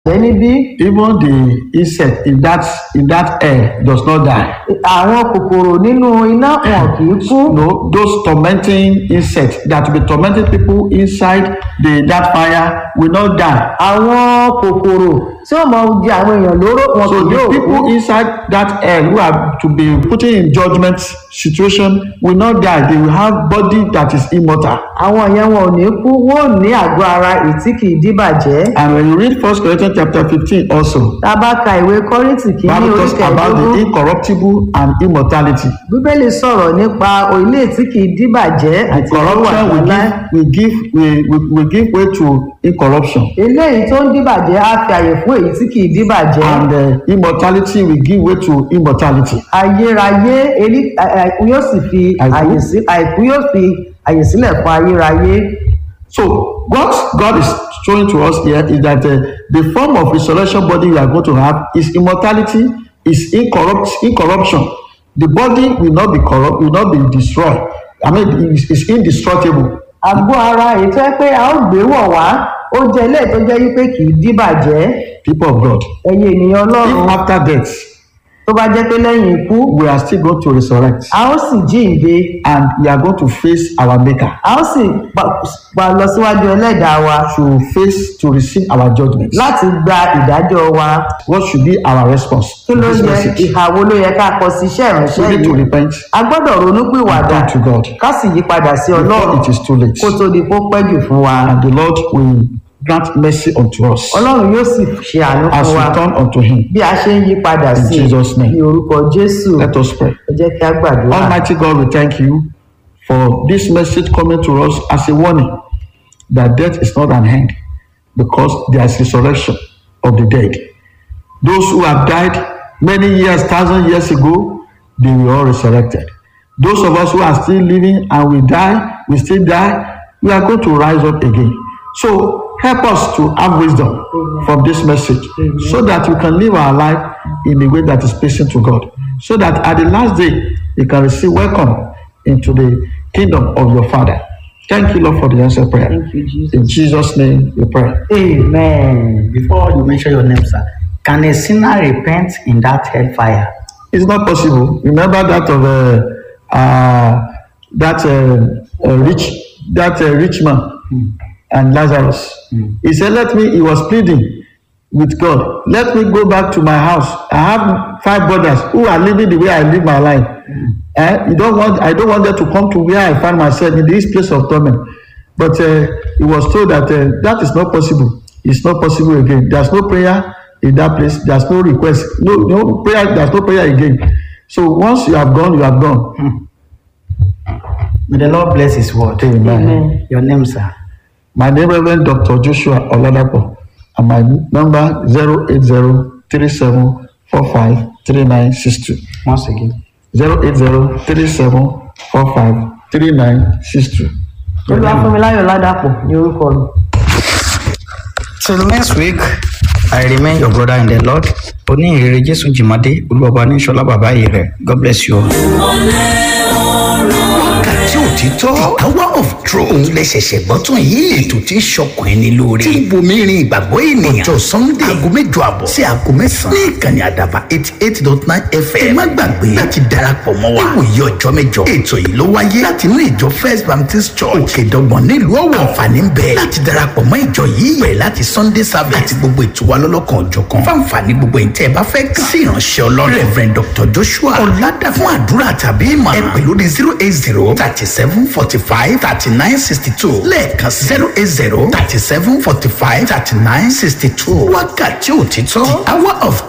jẹ́ níbí even the insect in that in that air does not die. àwọn kòkòrò nínú iná wọn kì í kú No, those tormenting insects that will be tormenting people inside the that fire will not die. àwọn kòkòrò tí ó máa jẹ àwọn èèyàn lóró wọn So kì the yóò kú people inside that air who are to be putting in judgment situation will not die. They will have body that is immortal. àwọn yẹn wọn ò ní kú wọn ò ní àgọ́ ara èyí tí kì í díbàjẹ́ And when you read First Corinthians chapter fifteen also, tá a bá ka ìwé kọ́rìntì kìíní Bible orí talks about the kẹẹ̀ẹ́dógún incorruptible and immortality. bíbélì sọ̀rọ̀ nípa ilé tí kì í díbàjẹ́ The àti ìwà corruption will àgbàlá give will give will, will, will give way to incorruption. eléyìí tó ń díbàjẹ́ á fi àyè fún èyí tí kì í díbàjẹ́ and uh, immortality will give way to immortality. ayérayé elí- à- àìkú yóò sì fi Àìkú? àyè sí àìkú yóò fi àyè sílẹ̀ fún ayérayé So what God is showing to us here is that uh, the form of resurrection body we are going to have is immortality, is incorrupt, incorruption. The body will not be corrupt, will not be destroyed. I mean, it's, it's indestructible. àgọ́ ara èyí tó yẹ pé a ó gbé wọ̀ wá ó jẹ́ ilé tó jẹ́ wípé kì í díbàjẹ́ People of God, ẹ̀yin ènìyàn if ọlọ́run after death tó bá jẹ́ pé lẹ́yìn ikú we are still going to resurrect a ó sì jíǹde and we are going to face our Maker, a ó sì pa- pa lọ síwájú ẹlẹ́dàá wa to face to receive our judgment. láti gba ìdájọ́ wa What should be our response kí to ló this yẹ message? ìhà wo ló yẹ ká kọ sí iṣẹ́ ìránṣẹ́ We need to yìí repent a gbọ́dọ̀ ronú pìwàdà and turn to God. ká sì yí padà sí before ọlọ́run it is too late. kó tó di kó pẹ́ jù fún wa And the Lord will grant mercy unto us ọlọ́run yóò sì ṣe àánú as fún we wa turn unto Him. bí a ṣe ń yí padà In sí Jesus' name. ní orúkọ jésù Let us pray. ẹ jẹ́ kí a gbàdúrà Almighty God, we thank you for this message coming to us as a warning that death is not an end because there is resurrection of the dead. Those who have died many years, thousand years ago, they were all resurrected. Those of us who are still living and we die, we still die, we are going to rise up again. So help us to have wisdom from this message so that we can live our life in a way that is pleasing to God. So that at the last day, we can receive welcome into the kingdom of your Father. Thank you, Lord, for the answer prayer. Thank you, Jesus. In Jesus' name we pray. amen. Before you mention your name, sir, can a sinner repent in that hellfire? It's not possible. Remember that of uh, uh, that uh, uh, rich that uh, rich man and Lazarus. He said, "Let me." He was pleading with God. Let me go back to my house. I have five brothers who are living the way I live my life. Eh? You don't want. I don't want them to come to where I find myself in this place of torment. But uh, he was told that uh, that is not possible. It's not possible again. There's no prayer in that place. There's no request. No, no prayer. There's no prayer again. So once you have gone, you have gone. May the Lord bless His word. Amen. Amen. Your name, sir. My name Reverend Dr. Joshua Oladapo, and my number zero eight zero three seven four five three nine six two. Once again. Zero eight zero three seven four five three nine six two. olúwafúnmiláyọ̀ ládàpọ̀ ní orúkọ mi. Till next week, I remain your brother in the Lord. Oní ìrere Jésù Jìmọ́dé, Olúwọba ní Ṣọlá bàbá yìí rẹ̀. God bless you all. wákàtí òtítọ́ the hour of truth òun lè ṣẹ̀ṣẹ̀ gbọ́ tún yìí ètò tí ń ṣọkàn ẹni lóore tí ń bomi rin ìgbàgbọ́ ènìyàn ọjọ́ sunday aago mẹ́jọ àbọ̀ sí aago mẹ́sàn-án ní ìkànnì àdàbà eighty eight dot nine fm ẹ má gbàgbé láti darapọ̀ mọ́ wa níwòye ọjọ́ mẹ́jọ ètò yìí ló wáyé láti inú ìjọ first baptist church òkèdọ́gbọ̀n nílùú ọ̀wọ̀ àǹfààní ń bẹ láti darapọ̀ mọ́ ìjọ yìí bẹ̀rẹ̀ láti sunday service àti gbogbo ètò wa lọ́lọ́kan òjọ̀kan fáǹfààní gbogbo ìtẹ́ ẹ bá fẹ́ kàn sí ìránṣẹ́ ọlọ́run reverend dr joshua ọ̀làdà fún àdúrà tàbí ìmọ̀ ẹ pè lórí zero eight zero thirty seven forty five thirty nine sixty two lẹ́ẹ̀kan zero eight zero thirty seven forty five thirty nine sixty two wákàtí òtítọ́ the hour of